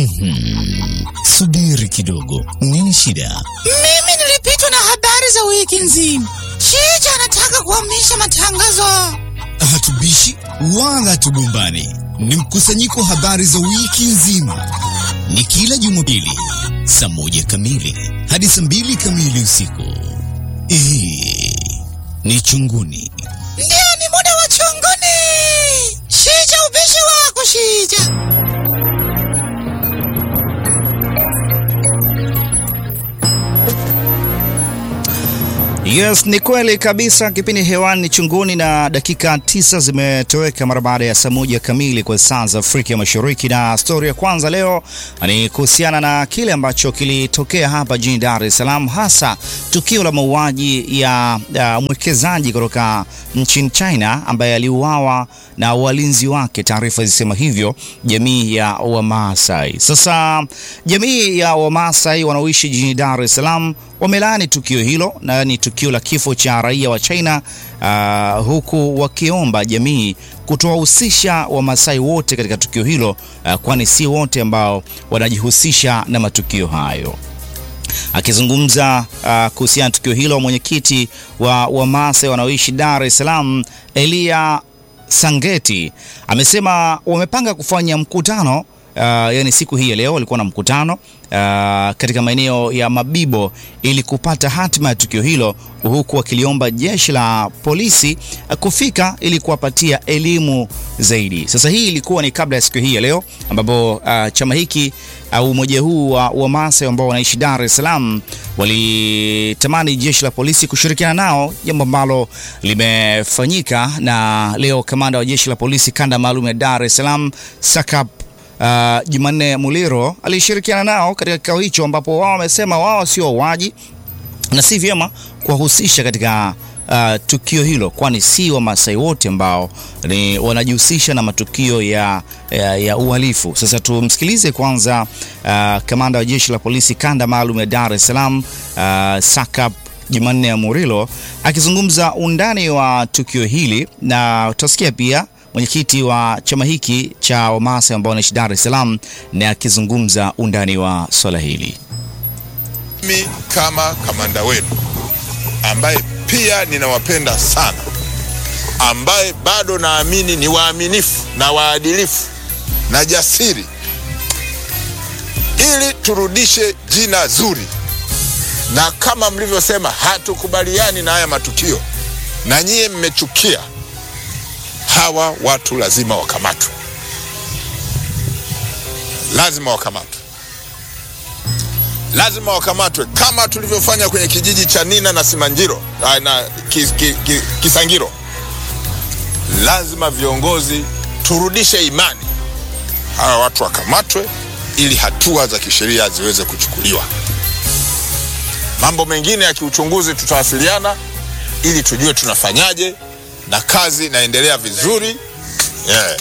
Mhm. Subiri kidogo, nini shida? Mimi nilipitwa na habari za wiki nzima. Shija anataka kuhamisha matangazo. Hatubishi wala hatugombani, ni mkusanyiko wa habari za wiki nzima. Ni kila Jumapili saa moja kamili hadi saa mbili kamili usiku. Hii ni Chunguni. Ndio, ni muda wa chunguni. Shija, ubishi wako Shija. Yes, ni kweli kabisa. Kipindi hewani chunguni na dakika tisa zimetoweka mara baada ya saa moja kamili kwa saa za Afrika Mashariki, na stori ya kwanza leo ni kuhusiana na kile ambacho kilitokea hapa jijini Dar es Salaam, hasa tukio la mauaji ya, ya mwekezaji kutoka nchini China ambaye aliuawa na walinzi wake, taarifa zisema hivyo, jamii ya Wamaasai. Sasa jamii ya Wamaasai wanaoishi jijini Dar es Salaam wamelaani tukio hilo na ni tukio la kifo cha raia wa China uh, huku wakiomba jamii kutowahusisha Wamasai wote katika tukio hilo uh, kwani si wote ambao wanajihusisha na matukio hayo. Akizungumza uh, kuhusiana na tukio hilo, mwenyekiti wa Wamasai wanaoishi Dar es Salaam Elia Sangeti amesema wamepanga kufanya mkutano Uh, yani siku hii ya leo walikuwa na mkutano uh, katika maeneo ya Mabibo ili kupata hatima ya tukio hilo, huku wakiliomba jeshi la polisi uh, kufika ili kuwapatia elimu zaidi. Sasa hii ilikuwa ni kabla ya siku hii ya leo ambapo uh, chama hiki au uh, umoja huu wa Wamasai ambao wanaishi Dar es Salaam walitamani jeshi la polisi kushirikiana nao, jambo ambalo limefanyika, na leo kamanda wa jeshi la polisi kanda maalum ya Dar es Salaam Sakap Uh, Jumanne Muliro alishirikiana nao katika kikao hicho ambapo wao wamesema wao sio wauaji na si vyema kuwahusisha katika uh, tukio hilo, kwani si Wamasai wote ambao ni wanajihusisha na matukio ya, ya, ya uhalifu. Sasa tumsikilize kwanza uh, kamanda wa jeshi la polisi kanda maalum ya Dar es Salaam uh, Sakap Jumanne Muliro akizungumza undani wa tukio hili na utasikia pia mwenyekiti wa chama hiki cha Wamasai ambao wanaishi Dar es Salaam na akizungumza undani wa swala hili. Mimi kama kamanda wenu ambaye pia ninawapenda sana, ambaye bado naamini ni waaminifu na waadilifu na jasiri, ili turudishe jina zuri, na kama mlivyosema, hatukubaliani na haya matukio, na nyie mmechukia hawa watu lazima wakamatwe, lazima wakamatwe, lazima wakamatwe kama tulivyofanya kwenye kijiji cha Nina na Simanjiro na kis, kis, kis, Kisangiro. Lazima viongozi turudishe imani, hawa watu wakamatwe ili hatua za kisheria ziweze kuchukuliwa. Mambo mengine ya kiuchunguzi tutawasiliana ili tujue tunafanyaje na kazi inaendelea vizuri yeah.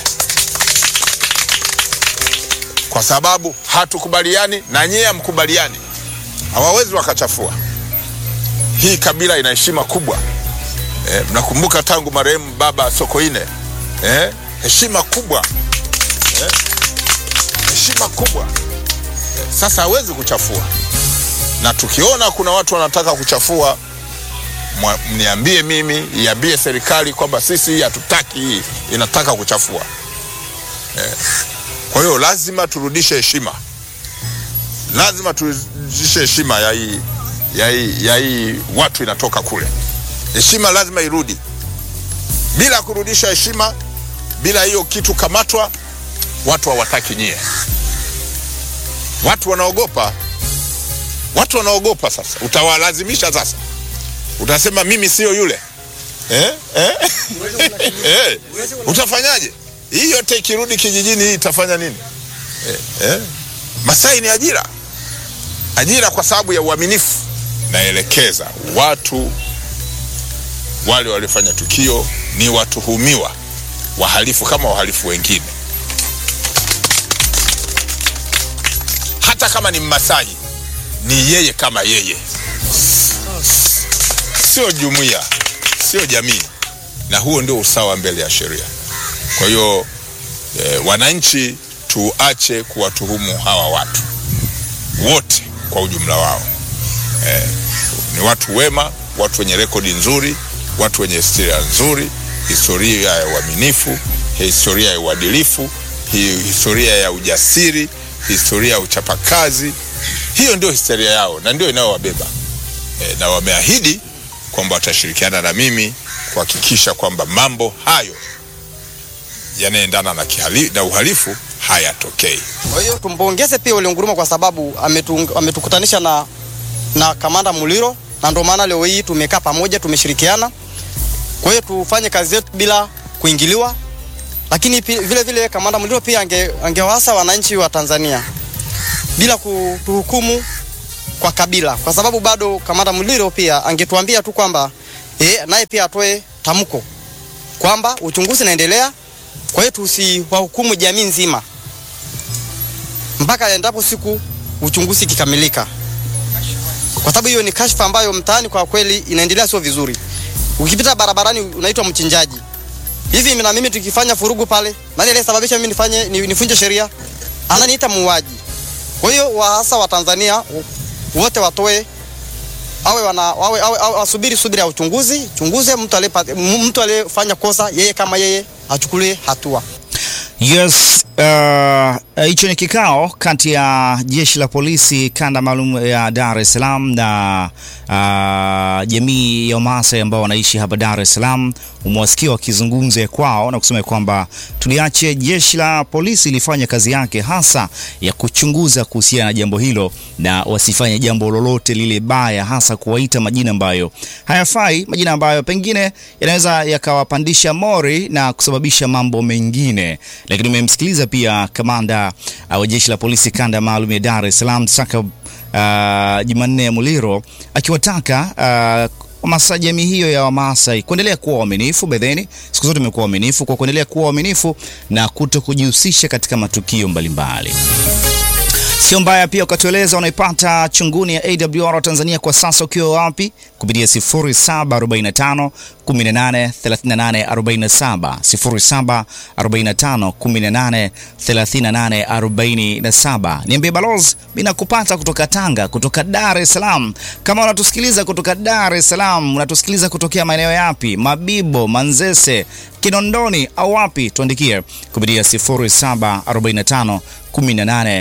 Kwa sababu hatukubaliani na nyie hamkubaliani, hawawezi wakachafua hii. Kabila ina heshima kubwa eh, mnakumbuka tangu marehemu baba Sokoine eh, heshima kubwa eh, heshima kubwa eh, sasa hawezi kuchafua, na tukiona kuna watu wanataka kuchafua mniambie mimi, iambie serikali kwamba sisi hatutaki hii, inataka kuchafua eh. Kwa hiyo lazima turudishe heshima, lazima turudishe heshima ya hii ya hii ya hii watu inatoka kule. Heshima lazima irudi. Bila kurudisha heshima, bila hiyo kitu kamatwa, watu hawataki nyie, watu wanaogopa, watu wanaogopa. Sasa utawalazimisha sasa utasema mimi sio yule eh? Eh? eh? Utafanyaje? Hii yote ikirudi kijijini, hii itafanya nini eh? Eh? Masai ni ajira, ajira kwa sababu ya uaminifu. Naelekeza watu wale waliofanya tukio ni watuhumiwa wahalifu kama wahalifu wengine, hata kama ni Mmasai ni yeye kama yeye sio jumuiya, sio jamii, na huo ndio usawa mbele ya sheria. Kwa hiyo e, wananchi tuache kuwatuhumu hawa watu wote kwa ujumla wao. Eh, ni watu wema, watu wenye rekodi nzuri, watu wenye historia nzuri, historia ya uaminifu, historia ya uadilifu, hi- historia ya ujasiri, historia ya uchapakazi. Hiyo ndio historia yao na ndio inayowabeba e, na wameahidi kwamba watashirikiana na mimi kuhakikisha kwamba mambo hayo yanaendana na, kihali- na uhalifu hayatokei. Kwa hiyo tumpongeze pia Ole Nguruma kwa sababu ametu, ametukutanisha na, na kamanda Muliro na ndio maana leo hii tumekaa pamoja, tumeshirikiana. Kwa hiyo tufanye kazi yetu bila kuingiliwa, lakini pi- vile vile kamanda Muliro pia ange, angewasa wananchi wa Tanzania bila kutuhukumu kwa kabila, kwa sababu bado kamanda Muliro pia angetuambia tu kwamba eh, naye pia atoe tamko kwamba uchunguzi unaendelea. Kwa hiyo tusiwahukumu jamii nzima mpaka endapo siku uchunguzi kikamilika, kwa sababu hiyo ni kashfa ambayo mtaani kwa kweli inaendelea sio vizuri. Ukipita barabarani unaitwa mchinjaji. Hivi na mimi tukifanya furugu pale, nani aliyesababisha mimi nifanye ni- nifunje sheria? Ananiita muuaji. Kwa hiyo wa- hasa wa Tanzania wote watoe awe wana awe, awe, awe wasubiri subiri ya uchunguzi, chunguze mtu aliyepata mtu aliyefanya kosa, yeye kama yeye achukulie hatua. Yes, uh, hicho ni kikao kati ya jeshi la polisi kanda maalum ya Dar es Salaam na uh, jamii ya Wamasai ambao wanaishi hapa Dar es Salaam. Umewasikia wakizungumza kwao na kusema kwamba tuliache jeshi la polisi lifanye kazi yake hasa ya kuchunguza kuhusiana na jambo hilo, na wasifanye jambo lolote lile baya, hasa kuwaita majina ambayo hayafai, majina ambayo pengine yanaweza yakawapandisha mori na kusababisha mambo mengine. Lakini umemsikiliza pia kamanda uh, wa jeshi la polisi kanda maalum ya Dar es Salaam Saka uh, Jumanne Muliro akiwataka uh, Wamasai, jamii hiyo ya Wamasai kuendelea kuwa waaminifu. Bedheni siku zote imekuwa waaminifu, kwa kuendelea kuwa waaminifu na kuto kujihusisha katika matukio mbalimbali. Sio mbaya pia ukatueleza unaipata chunguni ya AWR Tanzania kwa sasa ukiwa wapi kupitia 0745 18 38 47 0745 18 38 47. Niambie balozi, mimi nakupata kutoka Tanga, kutoka Dar es Salaam. Kama unatusikiliza kutoka Dar es Salaam, unatusikiliza kutokea maeneo yapi? Mabibo, Manzese, Kinondoni au wapi? Tuandikie kupitia 0745 18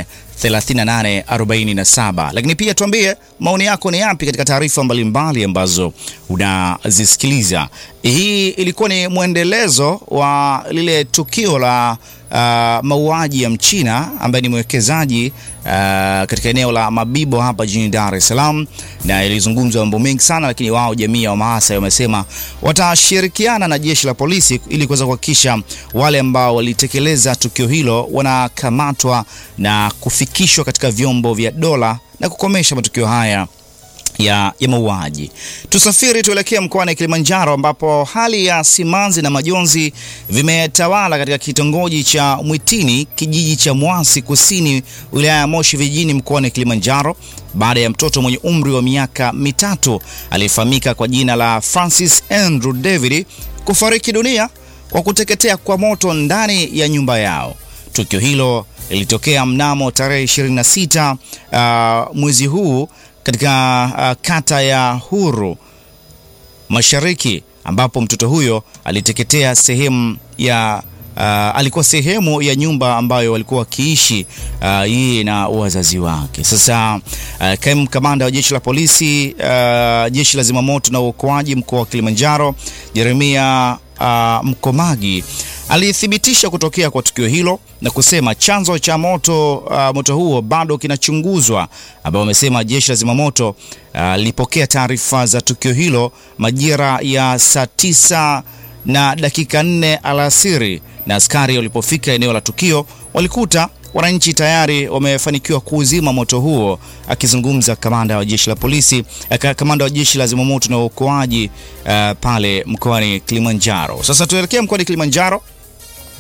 3847 lakini pia tuambie maoni yako ni yapi katika taarifa mbalimbali ambazo unazisikiliza. Hii ilikuwa ni mwendelezo wa lile tukio la uh, mauaji ya Mchina ambaye ni mwekezaji uh, katika eneo la Mabibo hapa jijini Dar es Salaam, na ilizungumzwa mambo mengi sana, lakini wao jamii ya Wamaasai wamesema watashirikiana na jeshi la polisi ili kuweza kuhakikisha wale ambao walitekeleza tukio hilo wanakamatwa na kufikishwa katika vyombo vya dola na kukomesha matukio haya ya, ya mauaji. Tusafiri tuelekee mkoani Kilimanjaro ambapo hali ya simanzi na majonzi vimetawala katika kitongoji cha Mwitini, kijiji cha Mwasi Kusini, wilaya ya Moshi vijijini mkoani Kilimanjaro baada ya mtoto mwenye umri wa miaka mitatu aliyefahamika kwa jina la Francis Andrew David kufariki dunia kwa kuteketea kwa moto ndani ya nyumba yao. Tukio hilo lilitokea mnamo tarehe 26 uh, mwezi huu katika uh, kata ya Huru Mashariki ambapo mtoto huyo aliteketea sehemu ya uh, alikuwa sehemu ya nyumba ambayo walikuwa wakiishi uh, yeye na wazazi wake. Sasa uh, kaimu kamanda wa jeshi la polisi uh, jeshi la zimamoto na uokoaji mkoa wa Kilimanjaro Jeremia uh, Mkomagi alithibitisha kutokea kwa tukio hilo na kusema chanzo cha moto uh, moto huo bado kinachunguzwa, ambao wamesema jeshi la zimamoto lilipokea uh, taarifa za tukio hilo majira ya saa tisa na dakika nne alasiri, na askari walipofika eneo la tukio walikuta wananchi tayari wamefanikiwa kuuzima moto huo. Akizungumza kamanda wa jeshi la polisi, kamanda wa jeshi la zimamoto na uokoaji uh, pale mkoani Kilimanjaro. Sasa tuelekee mkoani Kilimanjaro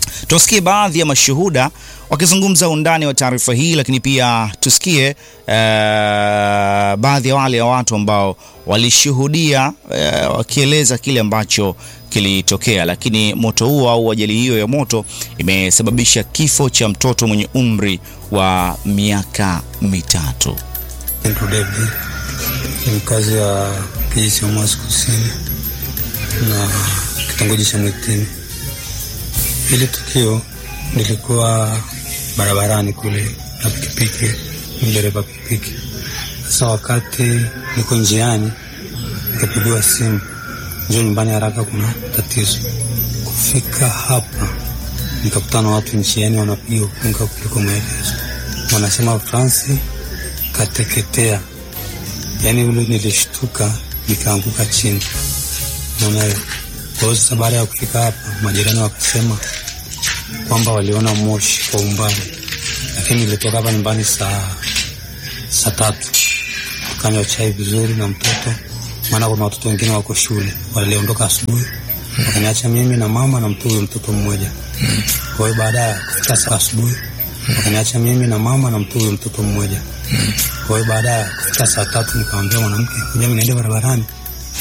Tusikie baadhi ya mashuhuda wakizungumza undani wa taarifa hii, lakini pia tusikie uh, baadhi ya wale ya watu ambao walishuhudia uh, wakieleza kile ambacho kilitokea. Lakini moto huo au ajali hiyo ya moto imesababisha kifo cha mtoto mwenye umri wa miaka mitatu. Andrew David ni mkazi wa kijiji cha Mwasi Kusini na kitongoji cha Mwitini. Hili tukio lilikuwa barabarani kule na pikipiki, dereva pikipiki. Sasa wakati niko njiani, nikapigiwa simu, njoo nyumbani haraka, kuna tatizo. Kufika hapa, nikakutana na watu njiani wanapiga ukunga kuliko maelezo, wanasema Fransi kateketea. Yani ule nilishtuka, nikaanguka chini. Naona hiyo. Kwa hiyo sasa, baada ya kufika hapa, majirani wakasema kwamba waliona moshi kwa umbali, lakini nilitoka hapa nyumbani saa saa tatu tukanywa chai vizuri na mtoto, maana kuna watoto wengine wako shule, waliondoka asubuhi, wakaniacha mimi na mama na mtu huyo mtoto mmoja. Kwa hiyo baada ya kufika saa asubuhi, wakaniacha mimi na mama na mtu huyo mtoto mmoja. Kwa hiyo baada ya kufika saa tatu, nikamwambia mwanamke, kuja niende barabarani